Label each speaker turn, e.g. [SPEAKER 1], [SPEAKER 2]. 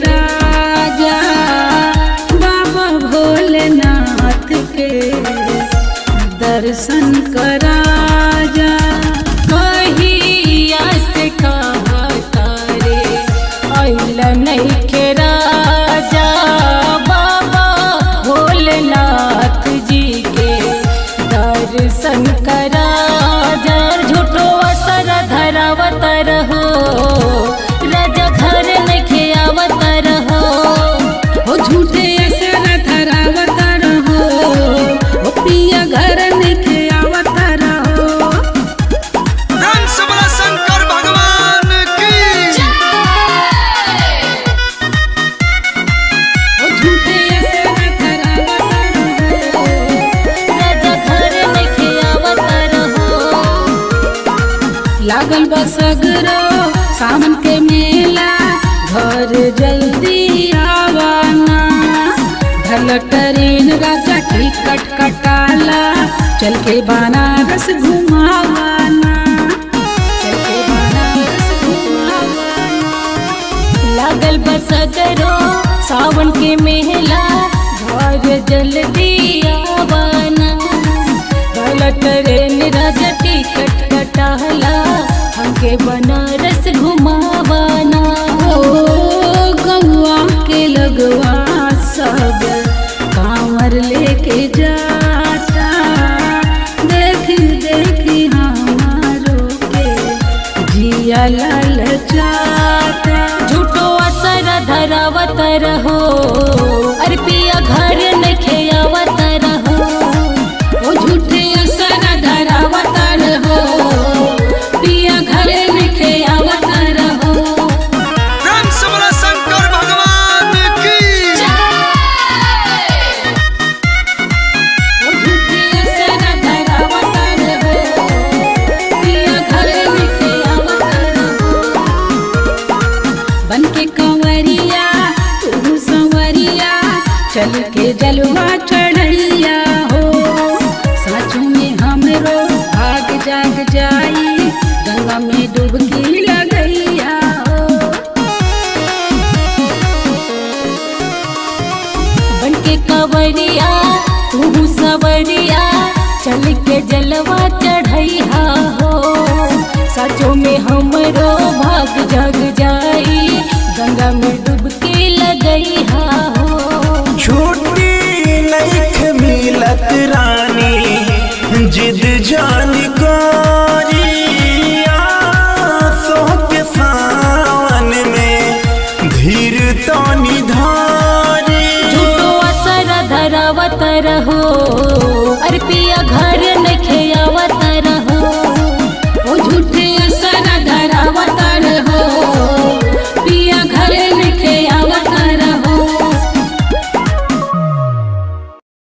[SPEAKER 1] राजा बाबा भोलेनाथ के दर्शन करा जा
[SPEAKER 2] कहिया से कहता रे अइल नइखे राजा बाबा भोलेनाथ जी के दर्शन करा जा झूठो असर धरावत रहो राजा घर नइखे आवत रहो
[SPEAKER 1] हो झूठे असर धरावत रहो हो पिया घर निखे आवत रहो
[SPEAKER 3] रंग सबला शंकर भगवान की
[SPEAKER 1] हो झूठे असर धरावत रहो
[SPEAKER 2] राजा घर नइखे आवत रहो
[SPEAKER 1] लागल बा सगरो सावन के मेला घर जल्दी आवाना ढल ट्रेन राजा टिकट कटाला चल के बनारस घुमावाना चल के बनारस घुमावाना
[SPEAKER 2] लागल बस करो सावन के मेला घर जल्दी आवाना गल ट्रेन राजा टिकट कटाला हमके बनारस घुमावाना
[SPEAKER 1] ओ गौआ के लगवा सब कांवर लेके जाता देखी देखी हमारो के जिया लाल जाता
[SPEAKER 2] झूठो असर धरावत रहो अरे पिया घर नखे आवत रहो
[SPEAKER 1] ओ झूठे असर धरावत रहो पिया घरे लिखे आवत रहो
[SPEAKER 3] रंग सबला शंकर भगवान की
[SPEAKER 1] ओ झूठे असर धरावत रहो पिया घरे लिखे आवत रहो बन के कंवरिया तू संवरिया चल के जलवा चढ़ैया हो साँचू में हमरो भाग जाग जाई गंगा में डुबकी लगैया हो
[SPEAKER 2] बन के कवरिया तू सवरिया चल के जलवा चढ़ैया हो सचो में हमरो